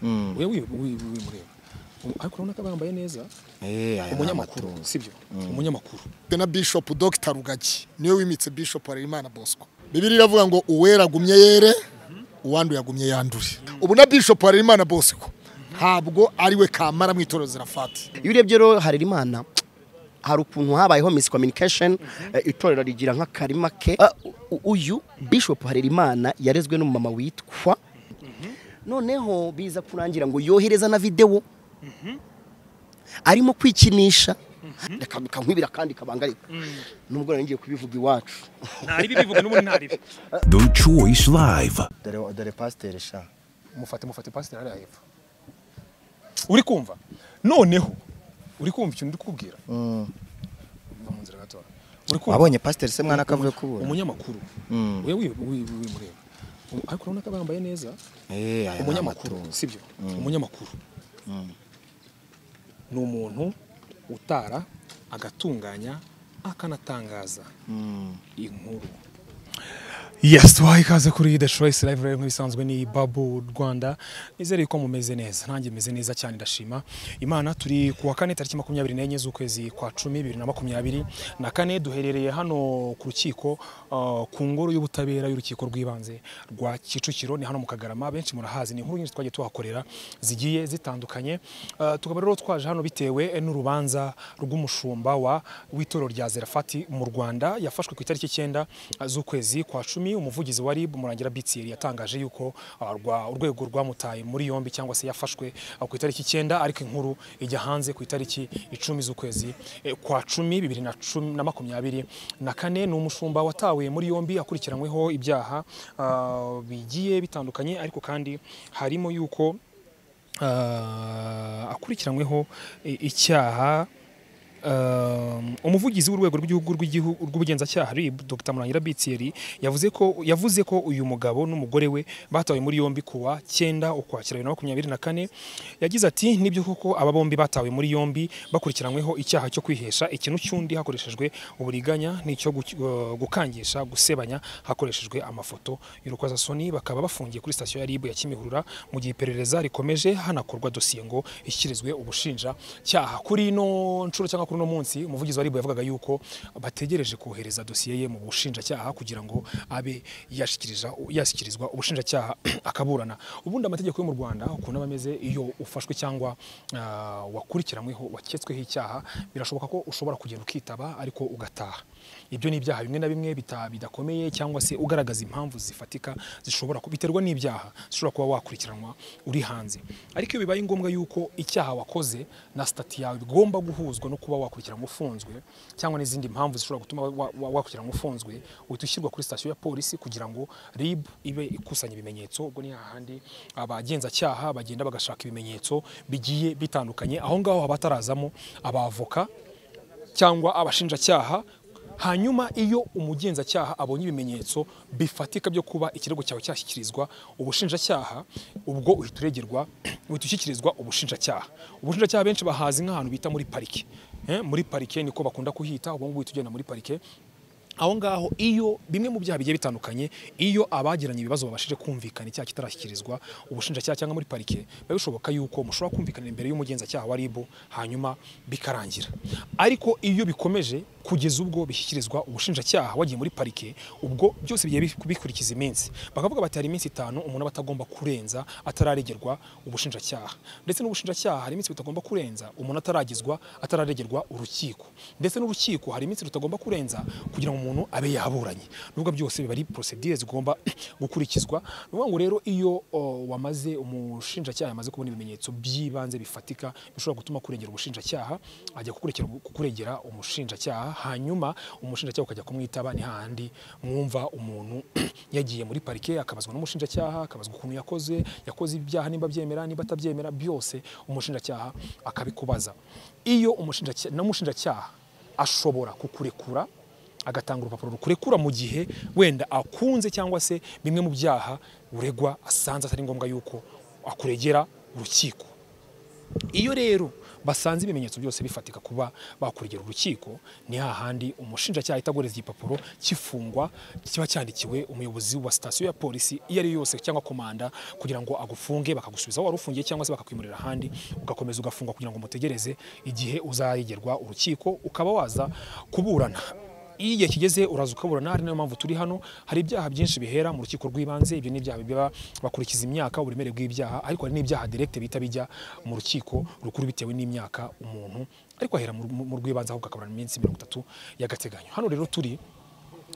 Mm. wewe wimureba ariko urabona ko bambaye neza Eh, aya ni umunyamakuru amatungo. sibyo umunyamakuru Dufite na bishop dr rugagi niwe wimitse bishop harerimana bosco bibiri iravuga ngo uwera agumye yere uwanduye agumye yandure ubu na bishop harerimana bosco ntabwo ari we kamara mu itorero fati iyo urebye rero harerimana hari ukuntu habayeho miscommunication eh, itorero rigira nk'akarima ke Ah, u- uyu bishop harerimana yarezwe n'umumama witwa noneho biza kurangira ngo yohereza na videwo arimo kwikinisha reka bikankwibira kandi kabangarika nubwo nari ngiye kubivuga iwacu ntaribi bivuga n'ubundi ntaribi The Choice Live. Dore dore pasiteri sha. mufate mufate pasiteri hariya hepfo uri kumva noneho uri kumva ikintu ndi kubwira Uva mu nzira gato uri kumva Wabonye pasiteri se mwana akavuye kubura. umunyamakuru wewe wimureba ariko urabona ko bambaye neza Eh, aya ni umunyamakuru amatungo. sibyo umunyamakuru ni umuntu utara agatunganya akanatangaza inkuru Yes, tubaha ikaze kuri The Choice Live rero nk'ibisanzwe ni Babu Rwanda. Nizere ko mumeze neza. Nanjye meze neza cyane ndashima. Imana turi ku wa kane tariki 24 z'ukwezi kwa 10 2024 na kane duherereye hano ku rukiko uh, ku ngoro y'ubutabera y'urukiko rw'ibanze rwa Kicukiro ni hano mu Kagarama benshi murahazi ni inkuru nyinshi twagiye tuhakorera zigiye zitandukanye. Uh, tukaba rero twaje hano bitewe n'urubanza rw'umushumba wa w'itorero rya Zerafati mu Rwanda yafashwe ku itariki 9 z'ukwezi kwa 10 umuvugizi wa RIB Murangira Bitsieri yatangaje yuko ah, rwa- urwego rwamutaye muri yombi cyangwa se yafashwe ah, ku itariki 9 ariko inkuru ijya hanze ku itariki 10 z'ukwezi eh, kwa 10 2010 na makumyabiri na kane ni umushumba watawe muri yombi akurikiranyweho ibyaha ah, bigiye bitandukanye ariko kandi harimo yuko ah, akurikiranyweho i- icyaha Um, umuvugizi w'urwego rw'igihugu rw'igihugu rw'ubugenzacyaha RIB Dr Murangira Bitsieri yavuze ko yavuze ko uyu mugabo n'umugore we batawe muri yombi kuwa 9 ukwakira 2024 yagize ati nibyo koko aba bombi batawe muri yombi bakurikiranyweho icyaha cyo kwihesha ikintu cy'undi hakoreshejwe uburiganya n'icyo gu- uh, gukangisha gusebanya hakoreshejwe amafoto y'urukozasoni bakaba bafungiye kuri sitasiyo ya RIB ya Kimihurura mu gihe iperereza rikomeje hanakorwa dosiye ngo ishyirizwe ubushinja cyaha kuri ino nshuro cyangwa kuri uno munsi umuvugizi wa RIB yavugaga yuko bategereje kohereza dosiye ye mu bushinjacyaha kugira ngo abe yashyikiriza yashyikirizwa ubushinjacyaha akaburana ubundi amategeko yo mu Rwanda ukuntu aba ameze iyo ufashwe cyangwa ah, wakurikiranyweho waketsweho icyaha birashoboka ko ushobora kugenda ukitaba ariko ugataha ibyo ni ibyaha bimwe na bimwe bita- bidakomeye cyangwa se ugaragaza impamvu zifatika zishobora ku- biterwa n'ibyaha zishobora kuba wakurikiranwa uri hanze ariko iyo bibaye ngombwa yuko icyaha wakoze na sitati yawe bigomba guhuzwa no kuba wakurikiranwa ufunzwe cyangwa n'izindi mpamvu zishobora gutuma wa- wa- wakurikiranwa ufunzwe uhita ushyirwa kuri sitasiyo ya polisi kugira ngo RIB ibe ikusanya ibimenyetso ubwo ni hahandi abagenzacyaha bagenda bagashaka ibimenyetso bigiye bitandukanye aho ngaho haba hatarazamo abavoka cyangwa abashinjacyaha hanyuma iyo umugenzacyaha abonye ibimenyetso bifatika byo kuba ikirego cyawe cyashyikirizwa ubushinjacyaha ubwo uhita uregerwa uhita ushyikirizwa ubushinjacyaha ubushinjacyaha benshi bahazi nk'ahantu bita muri parike Eh, muri parike niko bakunda kuhita ubu ngubu uhita ugenda muri parike aho ngaho iyo bimwe mu byaha bigiye bitandukanye iyo abagiranye ibibazo babashije kumvikana icyaha kitarashyikirizwa ubushinjacyaha cyangwa muri parike biba bishoboka yuko mushobora kumvikana imbere y'umugenzacyaha wa RIB hanyuma bikarangira ariko iyo bikomeje kugeza ubwo bishyikirizwa ubushinjacyaha wagiye muri parike ubwo byose bigiye bi- bikurikiza iminsi bakavuga bati hari iminsi itanu umuntu aba atagomba kurenza atararegerwa ubushinjacyaha ndetse n'ubushinjacyaha hari iminsi butagomba kurenza umuntu ataragezwa atararegerwa urukiko ndetse n'urukiko hari iminsi rutagomba kurenza kugira ngo umuntu abe yaburanye nubwo byose biba ari procedure zigomba gukurikizwa ni ukuvuga ngo rero iyo o, wamaze umushinjacyaha yamaze kubona ibimenyetso by'ibanze bifatika bishobora gutuma kurengera ubushinjacyaha ajya kukurekera- kukuregera umushinjacyaha hanyuma umushinjacyaha ukajya kumwitaba ni hahandi mwumva umuntu yagiye muri parike akabazwa n'umushinjacyaha akabazwa ukuntu yakoze yakoze ibyaha nimba abyemera nimba atabyemera byose umushinjacyaha akabikubaza iyo umushinjacyaha n'umushinjacyaha ashobora kukurekura agatanga urupapuro rukurekura mu gihe wenda akunze cyangwa se bimwe mu byaha uregwa asanze atari ngombwa yuko akuregera urukiko iyo rero basanze ibimenyetso byose bifatika kuba bakurikira urukiko ni hahandi umushinjacyaha ahita agoreza igipapuro cy'ifungwa kiba cyandikiwe umuyobozi wa sitasiyo ya polisi iyo ari yo yose cyangwa komanda kugira ngo agufunge bakagusubiza aho wari ufungiye cyangwa se bakakwimurira ahandi ugakomeza ugafungwa kugira ngo mutegereze igihe uzaregerwa urukiko ukaba waza kuburana iyo igihe kigeze uraza ukaburana ari nayo mpamvu turi hano hari ibyaha byinshi bihera mu rukiko rw'ibanze ibyo ni ibyaha biba bakurikiza imyaka uburemere bw'ibyaha ariko hari n'ibyaha direkite bita bijya mu rukiko rukuru bitewe n'imyaka umuntu ariko ahera mu- mu mu rw'ibanze ahubwo akaburana iminsi mirongo itatu y'agateganyo hano rero turi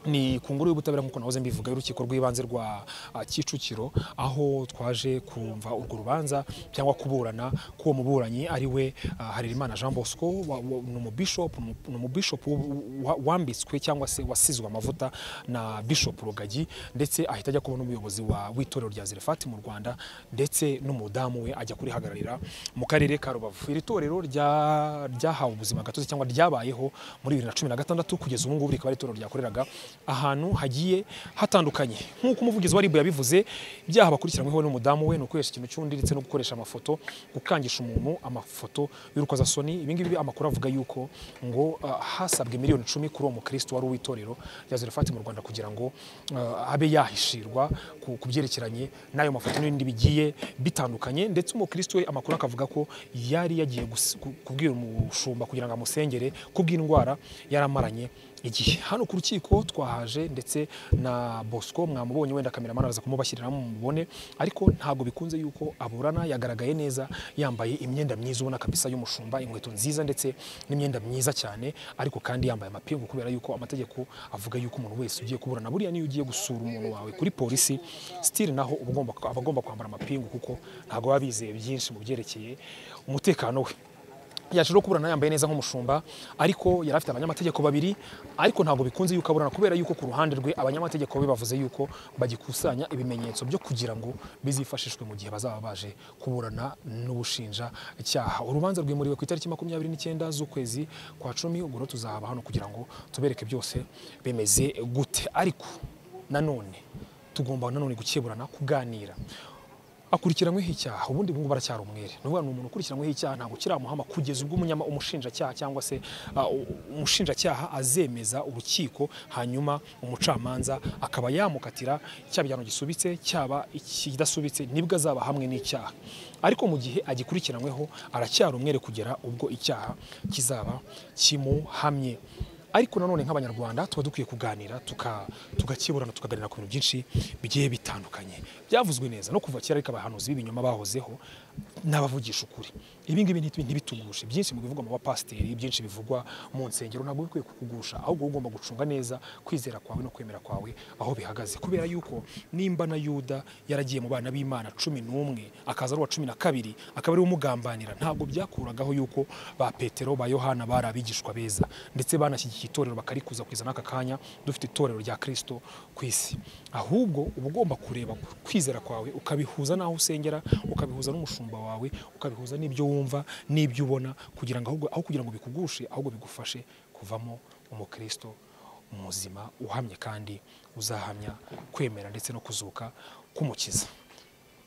ni ku ngoro y'ubutabera nk'uko nahoze mbivuga y'urukiko rw'ibanze rwa ah, Kicukiro aho twaje kumva urwo rubanza cyangwa kuburana k'uwo muburanyi ari we ah, Harerimana Jean Bosco wa- wa- ni umubishop umu- ni umubishop w- wa- wambitswe cyangwa se wasizwe amavuta na Bishop Rugagi ndetse ahita ajya kuba n'umuyobozi wa w'itorero rya Zerefati mu Rwanda ndetse n'umudamu we ajya kurihagararira mu karere ka Rubavu iri torero rya ryahawe ubuzima gatozi cyangwa ryabayeho muri 2016 kugeza ubu ngubu rikaba ari itorero ryakoreraga ahantu hagiye hatandukanye nk'uko umuvugizi wa RIB yabivuze ibyaha bakurikiranweho n'umudamu we ni ukwihesha ikintu cy'undi ndetse no gukoresha amafoto gukangisha umuntu amafoto y'urukozasoni ibi ngibi amakuru avuga yuko ngo ah, hasabwe miliyoni icumi kuri uwo mukristo wari uw'itorero rya Zarefati mu Rwanda kugira ngo ah, abe yahishirwa ku ku byerekeranye n'ayo mafoto n'ibindi bigiye bitandukanye ndetse umukristo we amakuru akavuga ko yari yagiye gus- ku- kubwira umushumba kugira ngo amusengere kubw'indwara yaramaranye igihe hano ku rukiko twahaje ndetse na Bosco mwamubonye wenda kameramani araza kumubashyiriramo mubone ariko ntabwo bikunze yuko aburana yagaragaye neza yambaye imyenda myiza ubona kabisa y'umushumba inkweto nziza ndetse n'imyenda myiza cyane ariko kandi yambaye amapingu kubera yuko amategeko avuga yuko umuntu wese ugiye kuburana buriya niyo ugiye gusura umuntu wawe kuri polisi sitiri naho uba ugomba aba agomba kwambara amapingu kuko ntabwo baba bizeye byinshi mu byerekeye umutekano we yaje no kuburana yambaye neza nk'umushumba ariko yari afite abanyamategeko babiri ariko ntabwo bikunze yuko aburana kubera yuko ku ruhande rwe abanyamategeko be bavuze yuko bagikusanya ibimenyetso byo kugira ngo bizifashishwe mu gihe bazaba baje kuburana n'ubushinja cyaha urubanza rwimuriwe ku itariki makumyabiri n'icyenda z'ukwezi kwa cumi ubwo rero tuzahaba hano kugira ngo tubereke byose bimeze gute ariko nanone tugomba nanone gukeburana kuganira akurikiranyweho icyaha ubundi ubungubu aracyari umwere ni ukuvuga ni umuntu ukurikiranyweho icyaha ntabwo kiramuhama kugeza ubwo umunyama umushinjacyaha cyangwa se uh, u- umushinjacyaha azemeza urukiko hanyuma umucamanza akaba yamukatira cyaba igihano gisubitse cyaba ikidasubitse nibwo azaba hamwe n'icyaha ariko mu gihe agikurikiranyweho aracyari umwere kugera ubwo icyaha kizaba kimuhamye ariko nanone nk'abanyarwanda tuba dukwiye kuganira tuka- tugakeburana tukaganira ku bintu byinshi bigiye bitandukanye byavuzwe neza no kuva kera ariko abahanuzi b'ibinyoma bahozeho n'abavugisha ukuri ibi ngibi ntibi- ntibitugushe byinshi mu bivugwa mu bapasiteri byinshi bivugwa mu nsengero ntabwo bikwiye kukugusha ahubwo wowe ugomba gucunga neza kwizera kwawe no kwemera kwawe aho bihagaze kubera yuko nimba na yuda yaragiye mu bana b'imana cumi n'umwe akaza ari uwa cumi na kabiri akaba ari we umugambanira ntabwo byakuragaho yuko ba petero ba yohana bari abigishwa beza ndetse banashyigikiye itorero bakarikuza kugeza n'aka kanya dufite itorero rya kirisito ku isi ahubwo uba ugomba kureba ku kwizera kwawe ukabihuza n'aho usengera ukabihuza n'umushumba wawe ukabihuza n'ibyo wumva n'ibyo ubona kugira ngo ahubwo aho kugira ngo bikugushe ahubwo bigufashe kuvamo umukristo muzima uhamye kandi uzahamya kwemera ndetse no kuzuka k'umukiza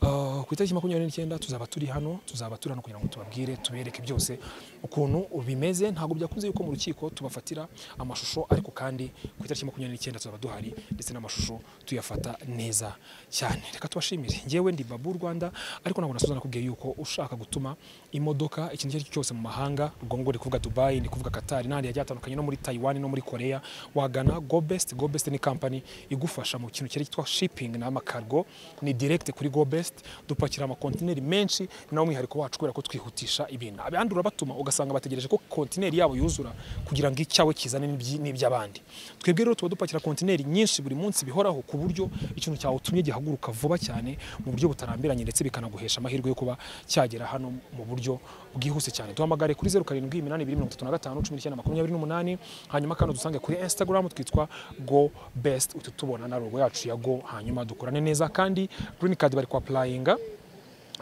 Uh, ku itariki makumyabiri n'icyenda tuzaba turi hano tuzaba turi hano kugira ngo tubabwire tubereke byose ukuntu bimeze ntabwo byakunze yuko mu rukiko tubafatira amashusho ariko kandi ku itariki makumyabiri n'icyenda tuzaba duhari ndetse n'amashusho tuyafata neza cyane reka tubashimire ngewe ndi babu rwanda ariko ntabwo nasoza nakubwiye yuko ushaka gutuma imodoka ikintu icyo ari cyo cyose mu mahanga ubwo ngo ndi kuvuga dubayi ndi kuvuga katari n'ahandi hagiye hatandukanye no muri tayiwani no muri koreya wagana gobest gobest ni kampani igufasha mu kintu cyari cyitwa shipping n'amakargo ni direct kuri gobest dupakira amakontineri menshi ni nawo mwihariko wacu kubera ko twihutisha ibintu abandi urabatuma ugasanga bategereje ko kontineri yabo yuzura kugira ngo icyawe kizane n'ibyi- n'iby'abandi twebwe rero tuba dupakira kontineri nyinshi buri munsi bihoraho ku buryo ikintu cyawe utumye gihaguruka vuba cyane mu buryo butarambiranye ndetse bikanaguhesha amahirwe yo kuba cyagera hano mu buryo bwihuse cyane duhamagare kuri zeru karindwi iminani ibiri mirongo itatu na gatanu cumi n'icyenda makumyabiri n'umunani hanyuma kandi dusange kuri instagram twitwa go best uhita utubona na rogo yacu ya go hanyuma dukorane neza kandi green card bari kwapurayinga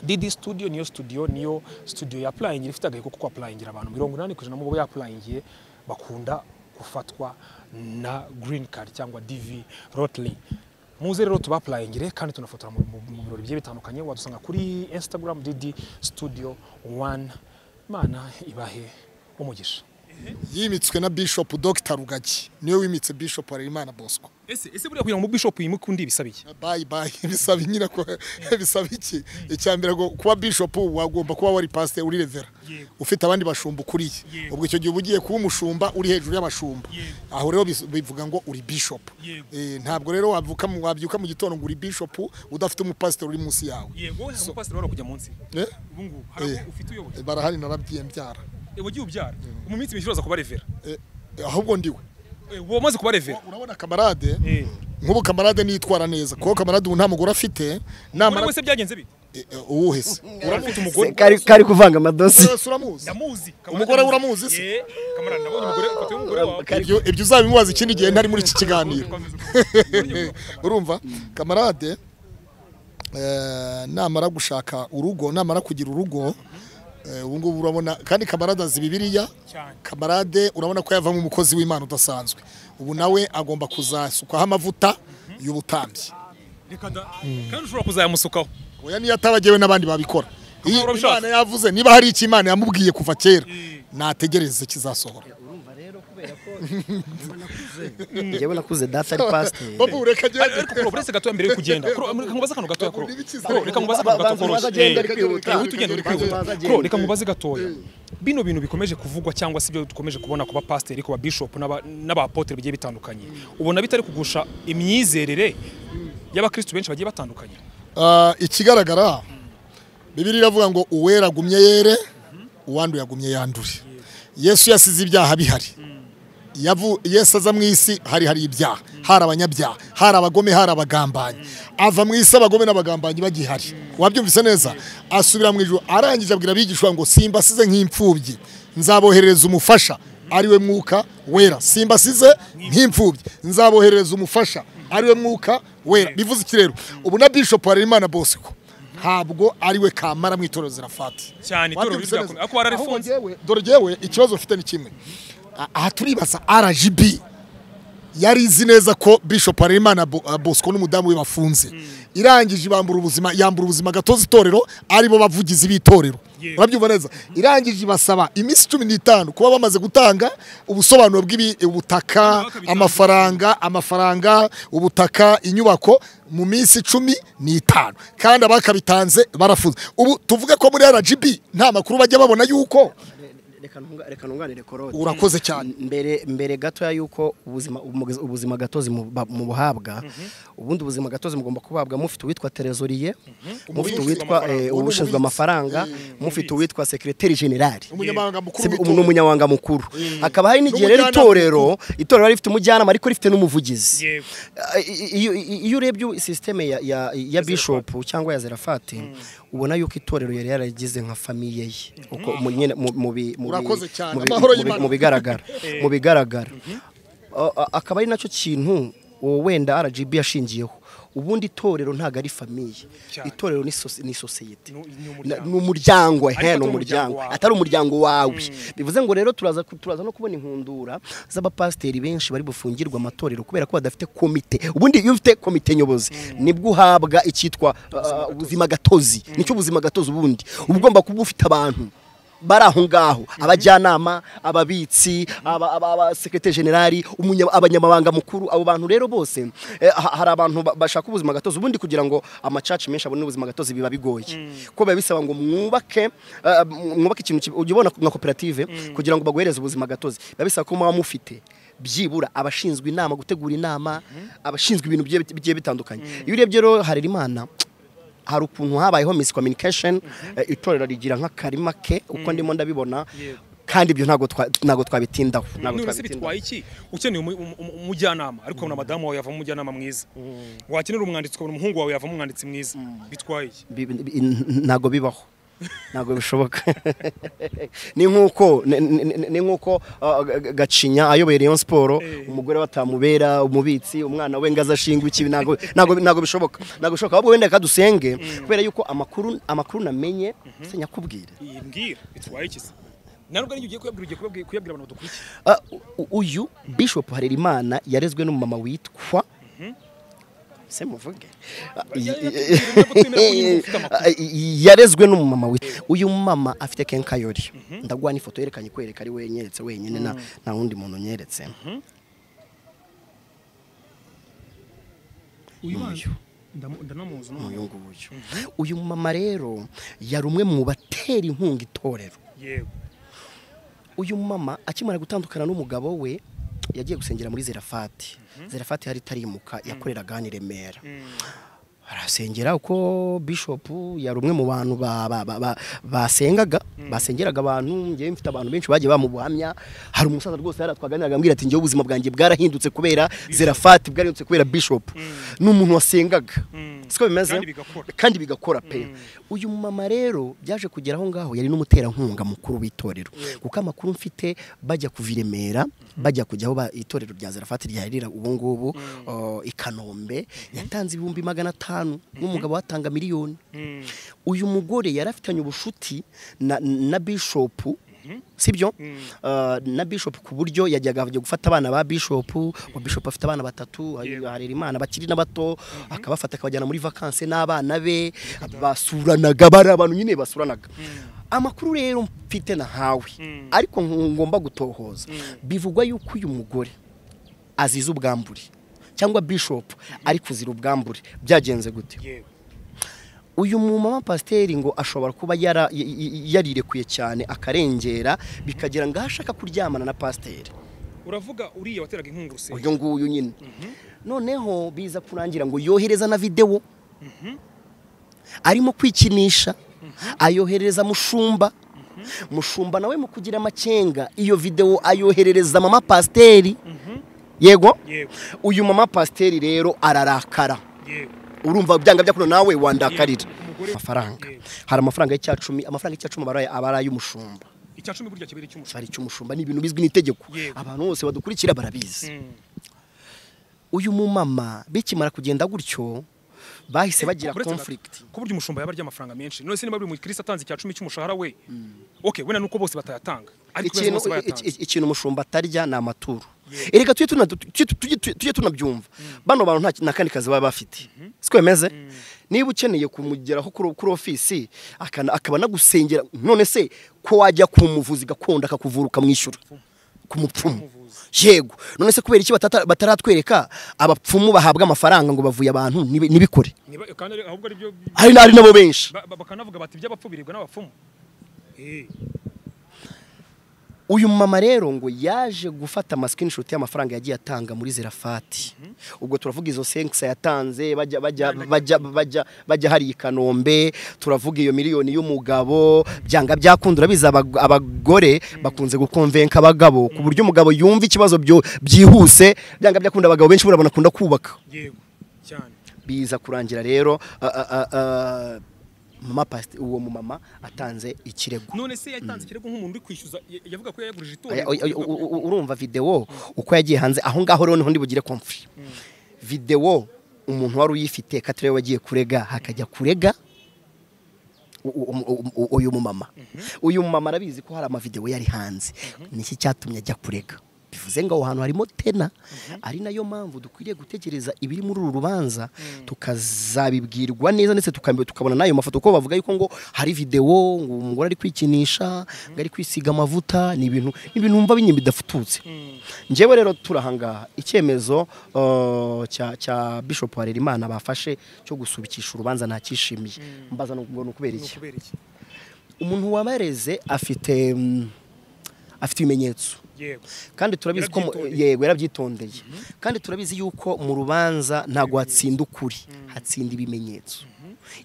Didi studio niyo studio niyo studio ya applying ifite agahigo ko applyingira abantu 80% mu bo yapulayingiye bakunda gufatwa na green card cyangwa DV Rotly muze rero tubapulayingire kandi tunafotora mu mu- mu birori bigiye bitandukanye wadusanga kuri Instagram Didi studio 1 imana ibahe umugisha yimitswe na bishop dr rugagi niwe wimitse bishop harerimana bosco ese ese buriya kugira ngo bishop yimuke undi bisaba iki bayi bayi bisaba nyina ko bisaba iki icya mbere ngo kuba bishop wagomba kuba wari pasteur uri revera Yego. ufite abandi bashumba ukuriye Yego. ubwo icyo gihe uba ugiye kuba umushumba uri hejuru y'abashumba Yego. aho rero bis- bivuga ngo uri bishop Yego. Eh, ntabwo rero wavuka mu- wabyuka mu gitondo ngo uri bishop udafite umupasiteri uri munsi yawe yego hari umupasiteri wari kujya munsi Eh? ubu ngubu Eh. hari ufite uyoboye barahari narabwiye mbyara wagiye ubyara mu minsi mikuru uza kuba revera Eh, ahubwo ndiwe wamaze kuba revera urabona kamarade Eh. nk'ubu kamarade nitwara neza kuko kamarade ubu nta mugore afite umugore namara wese byagenze bite Eh, eh, uwuhese urafite umugore kari kari kuvanga amadosi Wese uramuzi ndamuzi Kamarade Umugore we ndamuzi. uramuzi se? Eh, kamarade nabonye umugore ifoto y'umugore wawe ibyo ibyo uzabimubaza ikindi gihe ntari muri iki kiganiro urumva kamarade eh, namara gushaka urugo namara kugira urugo eh, ubu ngubu urabona kandi kamarade azi bibiriya Cyane. kamarade urabona ko yavamo umukozi w'imana udasanzwe ubu nawe agomba kuzasukwaho amavuta y'ubutambyi Reka da- kandi ushobora kuzayamusukaho oya niyo atabagewe n'abandi babikora Iyi urabishaka? Imana yavuze niba hari icyo imana yamubwiye kuva kera Mm. nategereze kizasohora njyewe nakuze data ari pasiteri babu ureka agende ariko kuro buretse gatoya mbere yo kugenda Kuro, reka nkubaze akantu gatoya kuro Nibikizere. Kuro, reka nkubaze akantu Ba- ba- gatoya banza agende ari kwihuta. uhita ugenda uri kwihuta Banza agende. Kuro, reka nkubaze gatoya bino bintu bikomeje kuvugwa cyangwa se ibyo dukomeje kubona ku bapasiteri ku babishop n'aba- n'abapotere bigiye bitandukanye ubona bitari kugusha imyizerere y'abakristu benshi bagiye batandukanye Ah, ikigaragara bibiri iravuga ngo uwera agumye yere uwanduye agumye yandure yesu yasize ibyaha bihari Yavu- yesu aza mu isi hari hari ibyaha hari abanyabyaha hari abagome hari abagambanyi ava mu isi abagome n'abagambanyi bagihari wabyumvise neza asubira mu ijuru arangije abwira abigishwa ngo simbasize nk'imfubyi nzaboherereza umufasha ariwe mwuka wera simbasize nk'imfubyi nzaboherereza umufasha ariwe mwuka wera bivuze iki rero ubu na bishop harerimana bosco ntabwo ariwe kamara mu itorero zirafati Cyane, itorero Wabyumvise rirakomeye. neza. Ariko bararifunze. Ahubwo jyewe- dore jyewe ikibazo mfite ni kimwe A- aha turibaza rgb yari izi neza ko bishop harerimana Bo- uh, bosco n'umudamu we bafunze irangije ibambura ubuzima yambura ubuzima gatoza itorero aribo bavugizi b'itorero Yego. urabyumva neza irangije ibasaba iminsi cumi n'itanu kuba bamaze gutanga ubusobanuro bw'ubutaka bitandukanye. amafaranga amafaranga ubutaka inyubako mu minsi cumi n'itanu kandi abakabitanze barafunze ubu tuvuge ko muri rgb nta makuru bajya babona yuko Reka ntunga- reka ntunganire korode Urakoze cyane. mbere mbere gatoya yuko ubuzima umugizi- ubuzima gatozi mu- ba- mu buhabwa ubundi ubuzima gatozi mugomba kubabwa mufite uwitwa terezoriye mufite uwitwa eh, uwushinzwe amafaranga mufite uwitwa sekreteri generali umunyamabanga mukuru Si- w'itorero. ni umunyamabanga mukuru hakaba hari n'igihe rero N'umujyanama itorero itorero riba rifite umujyanama ariko rifite n'umuvugizi Yego. Ah, i- i- iyo urebye sisiteme ya, ya, ya bishop cyangwa ya zerafati ubona yuko itorero yari yaragize nka famiye ye uko mu- nyine mu- mu bi- mu bi- Urakoze cyane. mu bi- Amahoro mu bi- y'Imana. mu bigaragara mu bigaragara Ah, ah, akaba ari nacyo kintu uwo wenda rgb yashingiyeho ubundi itorero ntabwo ari famiye Cyane. itorero ni sosi- ni sosiyete Ni- ni umuryango. Na- ni umuryango Ariko he ni atari umuryango umuryango wawe. atari umuryango wawe bivuze ngo rero turaza ku- turaza no kubona inkundura z'abapasiteri benshi bari bufungirwa amatorero kubera ko badafite komite ubundi iyo ufite komite nyobozi nibwo uhabwa icyitwa uh, ubuzima gatozi nicyo ubuzima gatozi ubundi uba ugomba kuba ufite abantu bari aho ngaho abajyanama ababitsi aba- aba- abasekreteri generali umunya- abanyamabanga mukuru abo bantu rero bose eh, ha- hari abantu ba- bashaka ubuzima gatozi ubundi kugira ngo amacaci menshi abone ubuzima gatozi biba bigoye ko biba bisaba ngo mwubake eh, mwubake ikintu ki- ujya ubona nka koperative kugira ngo baguhereze ubuzima gatozi biba bisaba ko muba mufite byibura abashinzwe inama gutegura inama abashinzwe ibintu bigiye bit- bigiye bitandukanye iyo urebye rero hari imana hari ukuntu habayeho miscommunication eh, itorero rigira nk'akarima ke uko ndimo ndabibona Yego. kandi ibyo ntabwo twa- ntabwo twabitindaho none ntabwo se twabitindaho bitwaye iki ukeneye umu- umu- umu- umujyanama ariko na madamu wawe yavamo umujyanama mwiza wakenera umwanditsi ukabona umuhungu wawe yavamo umwanditsi mwiza bitwaye iki Bi- bi- n- ntabwo bibaho ntabwo bishoboka ni nk'uko ni- ni- ni nk'uko uh, G- gacinya ayoboye Rayon Sport Eh. umugore watamubera umubitsi umwana we ngaza ashingwa ikibi ntabwo ntabwo ntabwo bishoboka ntabwo bishoboka ahubwo wenda reka dusenge kubera yuko amakuru amakuru namenye se nyakubwire iyi mbwira bitwaye iki se na nubwo n'igihe ugiye kuyabwira ugiye kuyabwira- kuyabwira abantu badukurikiye Ah, u- uyu bishop harerimana yarezwe n'umumama witwa se muvuge yarezwe n'umumama we uyu mama afite kenkayori ndaguha n'ifoto yerekanye kwereka ari we nyeretse wenyine nta nta wundi muntu unyeretse uyu ndanamuzi uyu nguyu uyu mama rero yari umwe mu batera inkunga itorero yego uyu mama akimara gutandukana n'umugabo we yagiye gusengera muri zerafati zerafati hari itarimuka yakoreraga hano i remera arasengera uko bishopu yari umwe mu bantu ba- ba- ba- ba- basengaga basengeraga abantu ngewe mfite abantu benshi bagiye bamubuhamya hari umusaza rwose yari atwaganiraga ambwira ati ngewe ubuzima bwanjye bwarahindutse kubera zerafati bwarahindutse kubera bishopu ni umuntu wasengaga siko bimeze Kandi bigakora. kandi bigakora pe uyu mama rero byaje kugera aho ngaho yari n'umuterankunga mukuru w'itorero kuko amakuru mfite bajya kuva i Remera bajya kujya aho ba- itorero rya zarafati ryarira ubu ngubu uh, i kanombe yatanze ibihumbi magana atanu n'umugabo watanga miliyoni uyu mugore yari afitanye ubushuti na, na bishopu sibyo Uh, na bishop ku buryo yajyaga ajya gufata abana ba bishop wa bishop afite abana batatu harera imana bakiri n'abato akabafata akabajyana muri vacances n'abana be basuranaga bari abantu nyine basuranaga amakuru rero mfite na hawe ariko ngomba gutohoza bivugwa yuko uyu mugore aziza ubwambure cyangwa bishop ari kuzira ubwambure byagenze gute yego uyu mumama pasiteri ngo ashobora kuba yara- y- y- yarirekuye cyane akarengera bikagira ngo aho ashaka kuryamana na pasiteri uravuga uriya wateraga inkunga urusengero uyu nguyu nyine noneho biza kurangira ngo yohereza na videwo arimo kwikinisha ayoherereza mushumba mushumba nawe mu kugira amacenga iyo videwo ayoherereza mama pasiteri yego yego uyu mama pasiteri rero ararakara yego urumva byanga byakuno nawe wandakarira Umugore- amafaranga Yego. hari amafaranga y'icyacumi amafaranga y'icyacumi abaraye abaraye y'umushumba icya cumi burya kibera icy'umusoro cyari icy'umushumba ni ibintu bizwi n'itegeko Yego. abantu bose badukurikira barabizi uyu mumama bikimara kugenda gutyo bahise bagira Uretse gato, conflict ku buryo umushumba yaba arya amafaranga menshi none se niba buri mukirisi atanze icya cumi cy'umushahara we okay wenda nuko bose batayatanga ariko beza ikintu bose bayatanze iki- ikintu umushumba atarya ni amaturo erega tujye tuna- tujye- tujye- tujye tunabyumva bano bantu nta- nta kandi kazi baba bafite siko bimeze niba ukeneye kumugeraho kuri kuri ofisi akana- akaba anagusengera none se ko wajya ku muvuzi gakondo akakuvura ukamwishyura ku mupfumu yego none se kubera iki batata- bataratwereka abapfumu bahabwa amafaranga ngo bavuye abantu nibi- nibikore Niba- kandi ari- ahubwo ari byo hari hari nabo benshi ba- ba- bakanavuga bati iby'abapfu biribwa n'abapfumu Eh, uyu mama rero ngo yaje gufata amasikinishuti y'amafaranga yagiye atanga muri zerafati ubwo turavuga izo senkisi yatanze bajya bajya bajya bajya bajya hari i kanombe turavuga iyo miliyoni y'umugabo byanga byakunda urabizi abag- abagore bakunze gukonvenka abagabo ku buryo umugabo yumva ikibazo byo- byihuse byanga byakunda abagabo benshi burabona akunda kubaka yego cyane biza kurangira rero a- a- a- a- mama pasti uwo mumama atanze ikirego none se yatanze ikirego nk'umuntu uri kwishyuza ya- yavuga ko yayagurije Oya, itorero oya, oya, u- u- urumva videwo uko yagiye hanze aho ngaho rero niho ndibugire komfuri videwo umuntu wari uyifite katariwe wagiye kurega hakajya kurega u- u- u- u- u- uyu mumama uyu mumama arabizi ko hari amavidewo yari hanze niki cyatumye ajya kurega bivuze ngo aho hantu harimo tena ari nayo mpamvu dukwiriye gutegereza ibiri muri uru rubanza tukazabibwirwa neza ndetse tukambi- tukabona n'ayo mafoto kuko bavuga yuko ngo hari videwo ngo umugore ari kwikinisha ngo ari kwisiga amavuta ni ibintu ni ibintu wumva binyuma bidafututse njyewe rero turahangaha icyemezo uh, cya cya bishop harerimana bafashe cyo gusubikisha urubanza ntacyishimiye mbaza ngo ni ukubera ni iki ukubera iki umuntu wabareze afite mm, afite ibimenyetso yego kandi turabizi ko mu- Yarabyitondeye. yego yarabyitondeye kandi turabizi yuko mu rubanza ntabwo hatsinda ukuri hatsinda ibimenyetso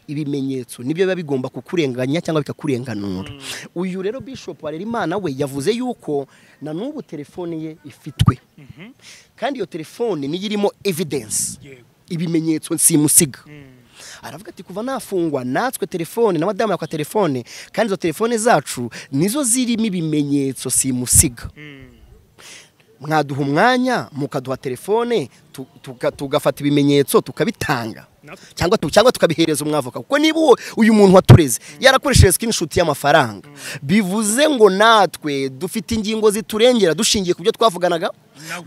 ibimenyetso nibyo biba bigomba kukurenganya cyangwa bikakurenganura uyu rero bishop harerimana we yavuze yuko na n'ubu telefone ye ifitwe kandi iyo telefone niyo irimo evidence yego ibimenyetso nsimusiga aravuga ati kuva nafungwa natwe telefone na madamu yakwa telefone kandi izo telefone zacu nizo zirimo ibimenyetso simusiga mwaduha umwanya mukaduha telefone tu- tuka- tugafata ibimenyetso tukabitanga cyangwa tu- cyangwa tukabihereza umwavoka kuko niba uwo- uyu muntu watureze yarakoresheje screenshot y'amafaranga bivuze ngo natwe dufite ingingo ziturengera dushingiye ku byo twavuganaga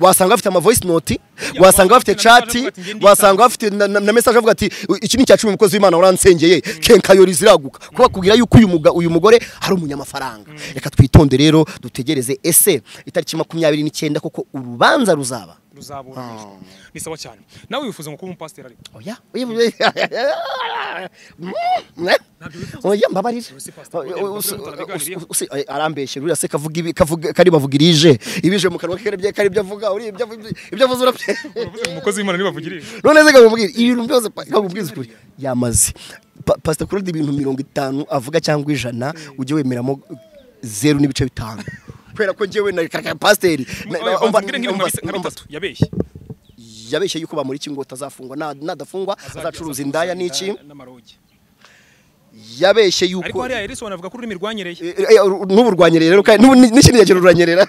wasanga bafite ama voice note wasanga bafite chat wasanga bafite na, na, na message avuga ati "U- iki ni cya cumi umukozi w'Imana waransengeye kenkayori ziraguka kuba kugira yuko uyu muga uyu mugore hari umunyamafaranga reka twitonde rero dutegereze ese itariki makumyabiri n'icyenda koko urubanza ruzaba ruzaburanishwa ni sawa cyane nawe wifuza ngo kuba umupasiteri ariko oya oya oya mbabarira arambeshye ruriya se kavuga ibi kavuga kari bavuga irije ibije mu kanwa ke kari ibyo- kari ibyo avuga uri ibyo ibyo avuze urabye umukozi w'imana ntibavugiriye none se kamubwira ibintu byose pa- kamubwiza ukuri yamaze Pa- pastor kurudi ibintu mirongo itanu avuga cyangwa ijana ujye wemeramo zeru n'ibice bitanu kubera ko njyewe na kaka pasiteri na- na- umva- mvugira nk'ibintu nka umva- bise- nka umva- bitatu yabeshye yabeshye yuko bamuriki ngo utazafungwa na- nadafungwa azacuruza indaya n'iki n'amarogi yabeshye ariko yuko hariya Elison avuga ko ururimi rwanyereye Eh, eh, uru- n'ubu rwanyereye rero kandi n'ubu n'ikindi yagira ururanyerera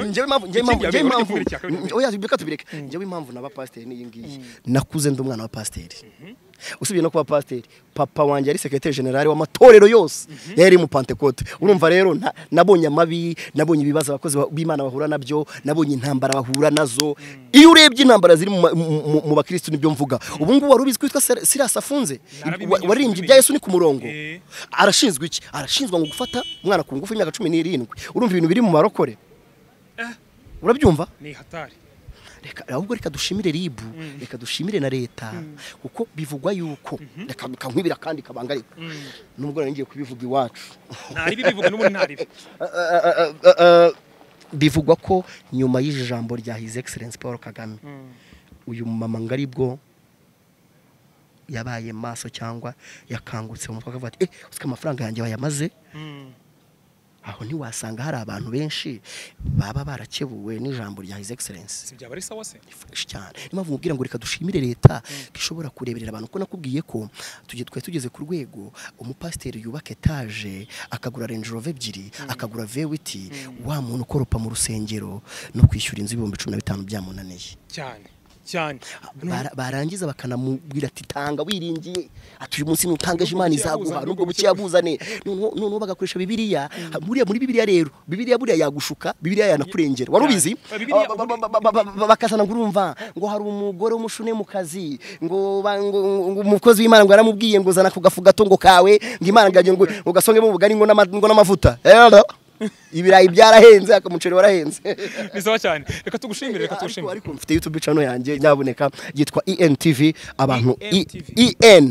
njyewe impamvu njyewe impamvu njyewe Ikindi impamvu yabivuga, ikindi oya reka tubireke njyewe impamvu naba pasiteri n'iyi ngiyi nakuze ndi umwana wa pasiteri usibye no kuba pasiteri papa wanjye yari sekretari generale w'amatorero yose yari mu pantekote urumva rero nta- nabonye amabi nabonye ibibazo abakozi ba- b'imana bahura nabyo nabonye intambara bahura nazo iyo urebye intambara ziri mu ma- mu- mu- mu bakirisitu nibyo mvuga ubu ngubu wari ubizi ko witwa Sir- sirasi afunze Narabimenye, Wa- waririmbye narabimenye. ibya yesu ni ku murongo Eh. arashinzwe iki arashinzwa ngo gufata umwana ku ngufu y'imyaka cumi n'irindwi urumva ibintu biri mu marokore urabyumva ni hatari reka ahubwo reka dushimire ribu reka dushimire na leta kuko bivugwa yuko reka bikankwibira kandi kabangarika nubwo nari ngiye kubivuga iwacu ntari ibi bivuga n'ubundi ntari ibi Ah, ah, ah, ah, ah, bivugwa ko nyuma y'iri jambo rya his excellence paul kagame uyu mumama ngo aribwo yabaye maso cyangwa yakangutse mu mutwe akavuga ati eh usika amafaranga yanjye bayamaze aho ntiwasanga hari abantu benshi baba barakebuwe n'ijambo rya his excellence si byaba ari sawa se fresh cyane niyo mpamvu mubwira ngo reka dushimire leta ko ishobora kureberera abantu ko nakubwiye ko tugiye twari tugeze ku rwego umupasiteri yubaka etaje akagura Range Rover ebyiri akagura vewiti wa muntu ukoropa mu rusengero no kwishyura inzu ibihumbi cumi na bitanu byamunaniye cyane cyane Bara- barangiza bakanamubwira ati tanga wiringiye ati uyu munsi nutangaje Nubwo imana buke yabuza, nubwo izaguha nubwo buke buke yabuzane noneho noneho bagakoresha bibiliya buriya muri bibiliya rero bibiliya buriya yagushuka bibiliya yanakurengera wari ubizi Ya, Bibiliya Ba- ba- ba- ba- ba- ba- ba- bakazana ngo urumva ngo hari umugore w'umushune mu kazi ngo ba- ngo- ngo umukozi w'imana ngo yaramubwiye ngo zana ku gafu gato ngo kawe ngo imana ngo ngo ngo gasongemo ubugari ngo n'ama- ngo n'amavuta Hello? ibirayi byarahenze akamuceri warahenze ni sawa cyane reka tugushimire reka ariko tugushimire ariko mfite youtube channel yanjye nyaboneka yitwa entv abantu E- ENTV. en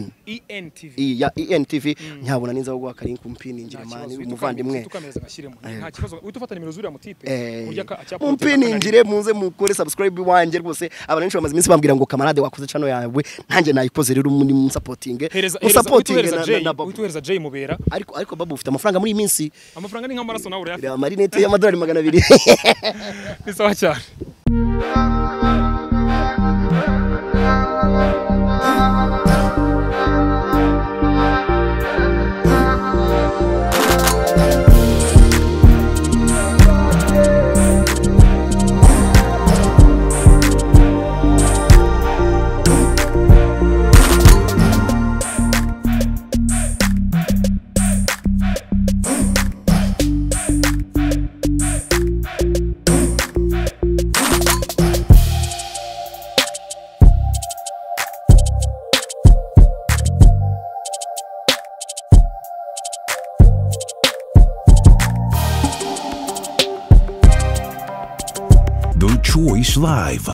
entv I- ya entv nyabona ninza guha karinku mpiningire mani umuvandimwe tukameza ngashyiremo nta kibazo uhita ufata nimero zuriya mutipe Eh, urya ka- acyapfa mumpiningire muze mukore subscribe wanjye rwose abantu benshi bamaze iminsi bambwira ngo kamarade wakoze channel yawe nanjye nayikoze rero muri musapotinge hereza hereza uhita musapotinge uhereza na, Jay na, na uhita babu uhereza Jay mubera ariko ariko babu ufite amafaranga muri iyi minsi amafaranga ni nk'amaraso nawe urayafite reba marinete y'amadolari magana abiri ni sawa cyane The Choice Live.